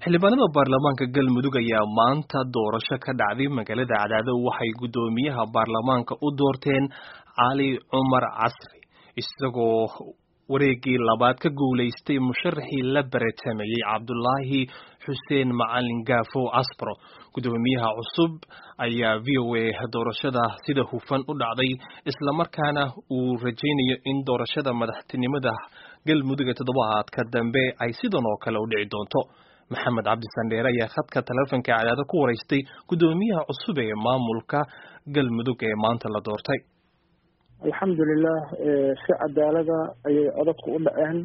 xildhibaanada baarlamaanka galmudug ayaa maanta doorasho ka dhacday magaalada cadaado waxay guddoomiyaha baarlamaanka u doorteen cali cumar casri isagoo wareegii labaad ka guulaystay musharaxii la baratamayey cabdulaahi xuseen macalin gaafo casbro guddoomiyaha cusub ayaa v o a doorashada sida hufan u dhacday islamarkaana uu rajaynayo in doorashada madaxtinimada galmudug ee toddobaadka dambe ay sidan oo kale u dhici doonto maxamed cabdisandheere ayaa khadka taleefonka cadaado ku waraystay guddoomiyaha cusub ee maamulka galmudug ee maanta la doortay alxamdulilah si cadaalada ayay codadku u dhaceen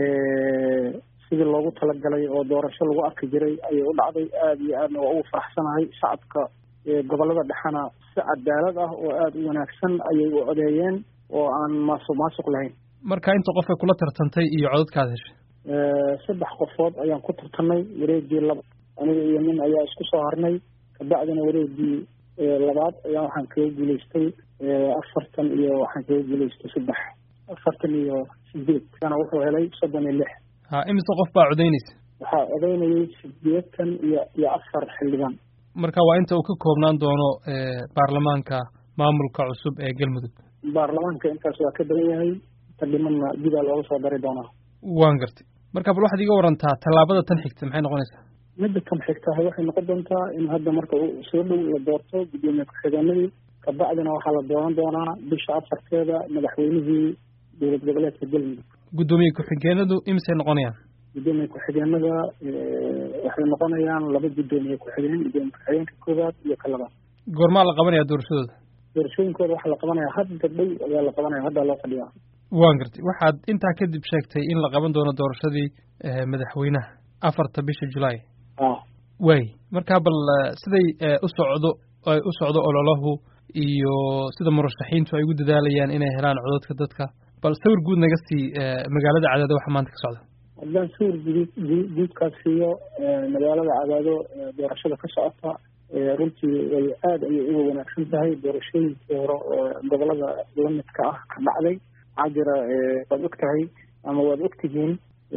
sidii loogu talagalay oo doorasho lagu arki jiray ayay u dhacday aada iyo aadna waa ugu faraxsanahay shacabka gobolada dhexena si cadaalad ah oo aada u wanaagsan ayay u codeeyeen oo aan maasuq maasuq lahayn marka inta qof ay kula tartantay iyo codadkaad heshay saddex qofood ayaan ku tartanay wareegii laba aniga iyo nin ayaa isku soo harnay kabacdina wareegii labaad ayaa waxaan kaga guulaystay afartan iyo waxaan kaga guulaystay saddex afartan iyo sideed kana wuxuu helay soddon iyo lix ha imise qof baa codaynaysa waxaa codaynayay sideetan iyo iyo afar xildhibaan marka waa inta uu ka koobnaan doono baarlamaanka maamulka cusub ee galmudug baarlamaanka intaas waa ka badan yahay inta dhimanna gudaa looga soo dari doonaa waan gartay marka bal waxaad iga warantaa tallaabada tan xigta maxay noqonaysaa midda tan xigtahay waxay noqon doontaa in hadda marka soo dhow la doorto guddoomiye ku-xigeenadii kabacdina waxaa la dooran doonaa bisha afarteeda madaxweynihii dowlad goboleedka galmudug guddoomiye ku-xigeenadu imisay noqonayaan guddoomiye ku-xigeenada waxay noqonayaan laba guddoomiye ku-xigeen guddoomiye ku-xigeenka koowaad iyo ka labaad goormaa la qabanaya doorashadooda doorashooyinkooda waxaa la qabanaya hadda dhow ayaa la qabanaya haddaa loo fadhiyaa waan gartay waxaad intaa kadib sheegtay in la qaban doono doorashadii madaxweynaha afarta bisha julaay waay marka bal siday u socdo ay u socdo ololahu iyo sida murashaxiintu ay ugu dadaalayaan inay helaan codadka dadka bal sawir guud naga sii magaalada cadaado waxa maanta ka socda haddaan sawir guud guudkaas siiyo magaalada cadaado doorashada ka socota runtii way aada ayay uga wanaagsan tahay doorashooyinkii hore oo gobolada lamidka ah ka dhacday maxaa jira waad og tahay ama waad ogtihiin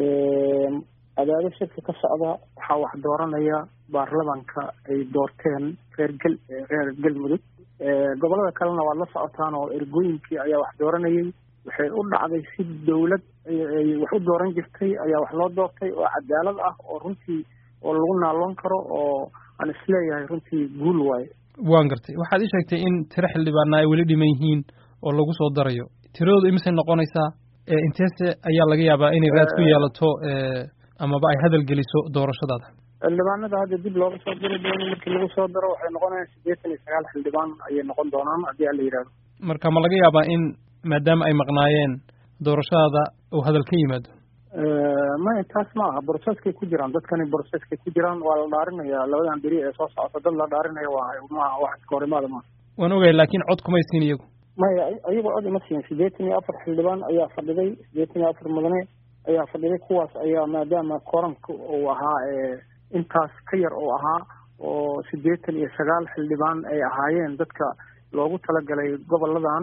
cadaado shirka ka socda waxaa wax dooranaya baarlamanka ay doorteen reer gel reer galmudug gobolada kalena waad la socotaan oo ergooyinkii ayaa wax dooranayay waxay u dhacday si dawlad ay wax u dooran jirtay ayaa wax loo doortay oo cadaalad ah oo runtii oo lagu naaloon karo oo aan isleeyahay runtii guul waaye waan gartay waxaad ii sheegtay in tiro xildhibaana ay weli dhiman yihiin oo lagu soo darayo tiradoodu imisay noqonaysaa inteese ayaa laga yaabaa inay raad ku yeelato amaba ay hadal geliso doorashadaada xildhibaanada hadda dib looga soo diri doono markii lagu soo daro waxay noqonayaan siddeetan iyo sagaal xildhibaan ayay noqon doonaan haddii ala yidhahdo marka ma laga yaabaa in maadaama ay maqnaayeen doorashadaada uu hadal ka yimaado maya taas ma aha broceskay ku jiraan dadkani broceskay ku jiraan waa la dhaarinaya labadan beri ee soo socota dad la dhaarinaya waa maaha wax iska horimaada maaha waan ogahay laakiin cod kumay siin iyagu maya ayagoo cod ima siin siddeetan iyo afar xildhibaan ayaa fadhiday siddeetan iyo afar mudane ayaa fadhiday kuwaas ayaa maadaama koranka uu ahaa intaas ka yar uu ahaa oo siddeetan iyo sagaal xildhibaan ay ahaayeen dadka loogu talagalay goboladan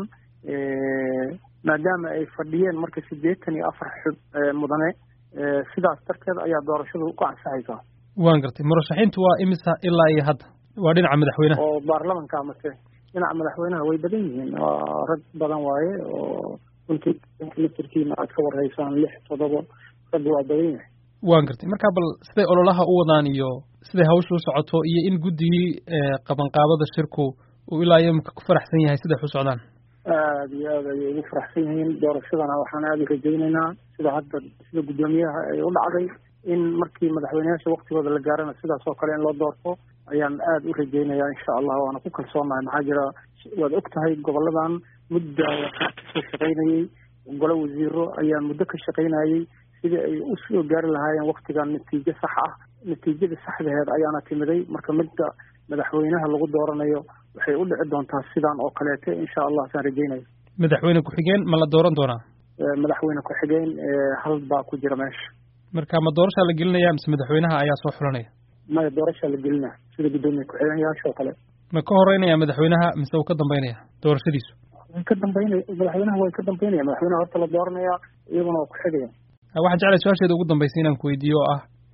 maadaama ay fadhiyeen marka siddeetan iyo afar mudane sidaas darteed ayaa doorashadu ku ansaxaysaa waan gartay murashaxiintu waa imisa ilaa iyo hadda waa dhinaca madaxweynaha oo baarlamanka mase dhinaca madaxweynaha way badan yihiin rag badan waaye oo runtii mitirkiina aad ka warhaysaan lix toddoba rag waa badan yahay waan gartay marka bal siday ololaha u wadaan iyo siday hawsha u socoto iyo in guddigii qabanqaabada shirku uu ilaa iyo imika ku faraxsan yahay siday u socdaan aada iyo aad ayay ugu faraxsan yihiin doorashadana waxaan aada u rajaynaynaa sida hadda sida guddoomiyaha ay u dhacday in markii madaxweyneyaasha waktigooda la gaarana sidaas oo kale in loo doorto ayaan aada u rajaynayaa insha allah waana ku kalsoonahay maxaa jira waad og tahay goboladan mudda waxaa kasoo shaqaynayey golo wasiiro ayaa muddo ka shaqaynayey sidii ay u soo gaari lahaayeen waktigan natiijo sax ah natiijada saxdaheed ayaana timiday marka midda madaxweynaha lagu dooranayo waxay u dhici doontaa sidan oo kaleete insha allah saan rajaynayo madaxweyne ku-xigeen ma la dooran doonaa madaxweyne ku-xigeen hal baa ku jira meesha marka ma doorashaa la gelinaya mise madaxweynaha ayaa soo xulanaya maya doorashaa la gelinaya sida guddoomiye ku-xigeenyaasha oo kale ma ka horeynaya madaxweynaha mise uu ka dambeynaya doorashadiisu way ka dambeynaya madaxweynaha way ka dambeynaya madaxweynaha horta la dooranaya iyaguna waa ku xigaya waxaan jeclay su-aasheeda ugu dambeysay inaan ku weydiiyo oo ah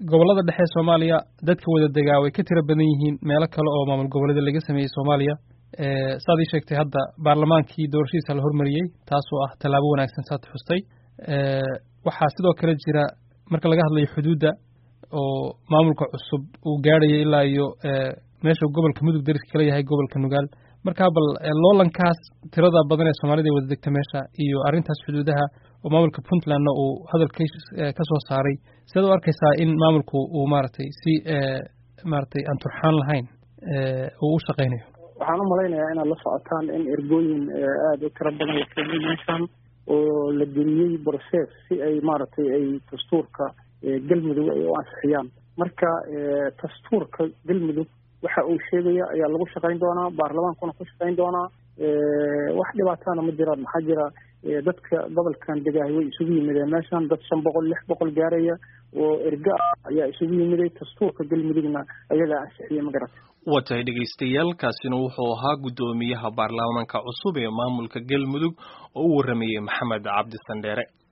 gobollada dhexe soomaaliya dadka wada degaa way ka tiro badan yihiin meelo kale oo maamul goboleeda laga sameeyey soomaaliya saad ii sheegtay hadda baarlamaankii doorashadiisa la hormariyey taasoo ah tallaabo wanaagsan saad xustay waxaa sidoo kale jira marka laga hadlayo xuduudda oo maamulka cusub uu gaadhayo ilaa iyo meesha gobolka mudug dariska kala yahay gobolka nugaal markaa bal loolankaas tirada badan ee soomaalida ay wada degta meesha iyo arrintaas xuduudaha oo maamulka puntlandna uu hadalka ka soo saaray sidaad u arkaysaa in maamulku uu maaragtay si maaragtay aan turxaan lahayn uu u shaqaynayo waxaan u malaynayaa inaad la socotaan in ergooyin aada u tiro badan la keenay meeshan oo la geliyey process si ay maaragtay ay dastuurka galmudug ay u ansixiyaan marka dastuurka galmudug waxa uu sheegaya ayaa lagu shaqayn doonaa baarlamaankuna ku shaqayn doonaa wax dhibaatana ma jiraan maxaa jira dadka gobolkan degaahay way isugu yimideen meeshan dad shan boqol lix boqol gaaraya oo erga ah ayaa isugu yimiday dastuurka galmudugna ayagaa ansixiyey ma garata waa tahay dhegaystayaal kaasina wuxuu ahaa guddoomiyaha baarlamaanka cusub ee maamulka galmudug oo u warramayey maxamed cabdi sandheere